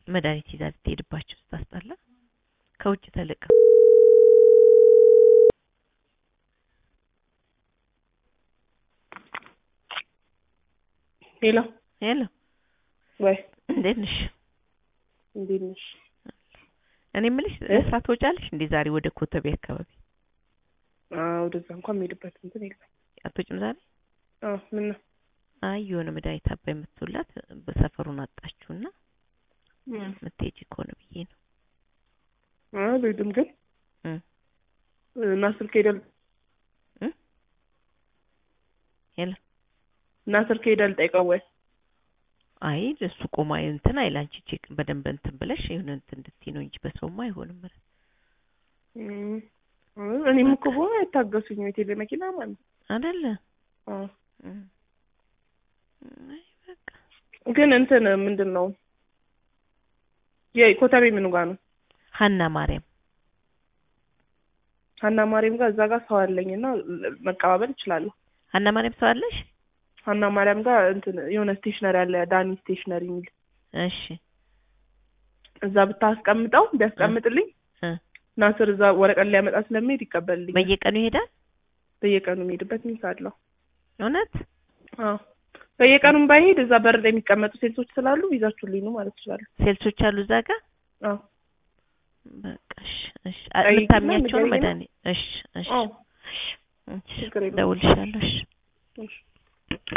መድኃኒት ይዛ ልትሄድባቸው ስታስጠላ ከውጭ ተልቀ ሄሎ ሄሎ ወይ እንዴት ነሽ? እንዴት ነሽ? እኔ የምልሽ እ? ስራ ትወጫለሽ እንዴ ዛሬ ወደ ኮተቤ አካባቢ አዎ ወደዛ እንኳን የምሄድበት እንትን የለም። አትወጭም ዛሬ? አዎ ምን ነው? አይ የሆነ መድኃኒት አባይ የምትውላት በሰፈሩን አጣችሁና እም የምትሄጂ ከሆነ ብዬ ነው። አይ አልሄድም ግን እ እና ስልክ ሄደል እ ሄሎ እና ስልክ ሄደል ጠይቀው ወይ አይ እሱ ቆማ እንትን አይል አንቺ ቼክ በደንብ እንትን ብለሽ የሆነ እንትን እንድትይ ነው እንጂ በሰውማ አይሆንም። ኧረ እም አይ እኔም እኮ በሆነ አይታገሱኝ የቴሌ መኪና ማለት ነው። አይደለ አዎ እም አይ በቃ ግን እንትን ምንድን ነው የኮተቤ ምኑ ጋር ነው? ሀና ማርያም ሀና ማርያም ጋር እዛ ጋር ሰው አለኝ እና መቀባበል እችላለሁ። ሀና ማርያም ሰው አለሽ? ሀና ማርያም ጋር እንትን የሆነ ስቴሽነሪ አለ ዳኒ ስቴሽነሪ የሚል እሺ እዛ ብታስቀምጠው ቢያስቀምጥልኝ እ ናስር እዛ ወረቀት ሊያመጣ ስለሚሄድ ይቀበልልኝ። በየቀኑ ይሄዳል? በየቀኑ የሚሄድበት ሚንስ አለው። እውነት አዎ በየቀኑም ባይሄድ እዛ በር ላይ የሚቀመጡ ሴቶች ስላሉ ይዛችሁልኝ ነው ማለት ይችላሉ። ሴልሶች አሉ እዛ ጋር? አዎ በቃ እሺ እሺ አ- ጠይቂና የምታምኛቸው ነው ንገሪኝና። መድኃኒት እሺ እሺ አዎ እሺ ችግር የለውም። እደውልልሻለሁ እሺ እሺ